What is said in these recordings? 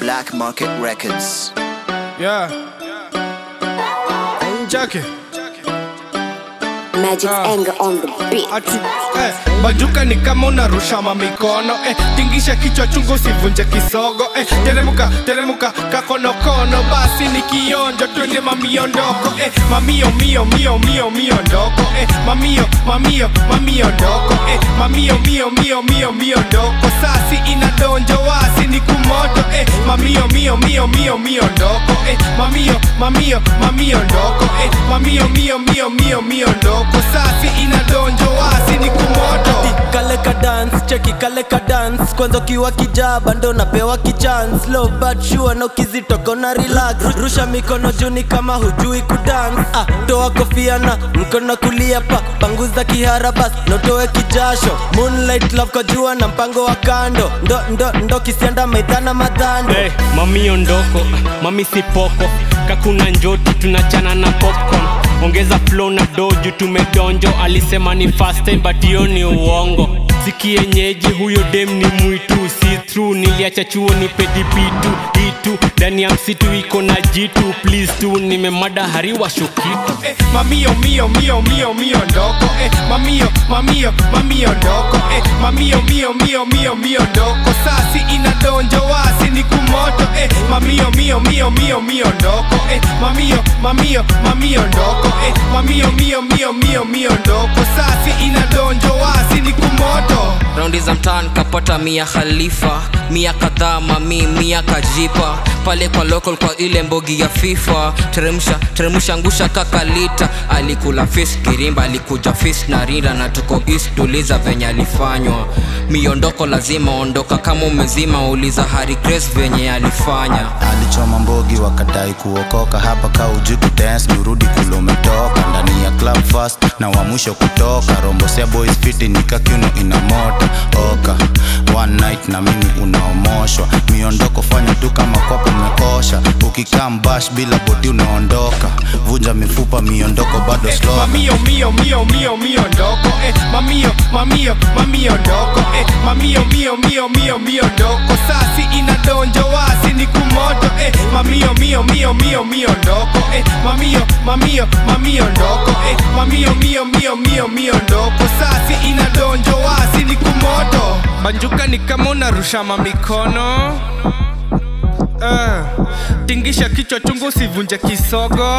Black Market Records. Yeah. Jackie. Magic's Ah. anger on the beat. Ati, eh, bajuka ni kama unarusha mamikono eh, tingisha kichwa chungu sivunje kisogo eh, teremuka teremuka kakonokono basi ni kionjo twende mamiondoko eh, mamio mio mio mio mio ndoko eh, mamio mamio mamio ndoko eh, mamio mio mio mio mio ndoko sasi inadonjo wasi ni kumoto eh, mamio mio mio mio mio ndoko eh, mamio mamio mamio ndoko eh, mamio mio mio mio mio ndoko sasi inadonjo wasi ni kumoto kale ka dance cheki kale ka dance kwanza ukiwa kijaba ndo napewa kichance low but sure na ukizitoka na relax rusha mikono juni kama hujui kudance ah, toa kofia na mkono kulia pa panguza kihara bas notoe kijasho moonlight love kwa jua na mpango wa kando ndo ndo ndo kisianda maidhana madhando hey, mami ondoko mami sipoko kakuna njoti tunachana na popcorn ongeza flow na doju tumedonjo alisema ni fast time but hiyo ni uongo sikienyeji huyo dem ni mwitu si true niliacha chuo ni pedipitu itu ndani ya msitu iko na jitu please tu nimemada hariwa shukitu eh, mamio mio mio mio mio ndoko eh, mamio mamio mamio ndoko eh, mamio mio mio mio mio ndoko sasi inadonjo wasi ni kumoto eh, mamio mio mio mio mio ndoko eh, mamio mamio mamio ndoko eh, mamio mio mio mio mio ndoko sasi inadonjo wasi ni kumoto raundi za mtaan kapata mia khalifa mia kadhaa mami mia kajipa pale kwa local kwa ile mbogi ya fifa teremsha teremsha ngusha kakalita alikula fis kirimba alikuja fis na rinda na tuko east tuliza venye alifanywa miondoko lazima ondoka kama umezima uliza hari grace venye alifanya alichoma mbogi wakadai kuokoka hapa ka uji kudance nirudi kule umetoka ndani ya club fast na wa mwisho kutoka rombosea boys fiti nikakiuno ina mota oka one night na mimi unaomoshwa miondoko fanya tu kama kwako umeosha ukikaa mbash bila bodi unaondoka vunja mifupa miondoko bado eh, slow mamio mio mio mio mio ndoko eh, mamio mamio mamio ndoko eh, mamio mio mio mio mio ndoko sasi inadonjo wasi ni kumoto eh, mamio mio mio mio mio ndoko eh, mamio mamio mamio ndoko eh, mamio mio mio mio mio ndoko sasi inadonjo wasi ni kumoto banjuka ni kama unarusha mamikono uh, tingisha kichwa chungu usivunje kisogo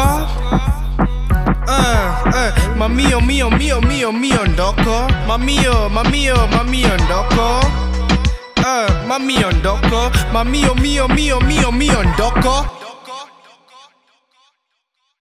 uh, uh, mamio mio mio mio mio ndoko mamio mamio mamio ndoko uh, mamio ndoko mamio mio mio mio mio ndoko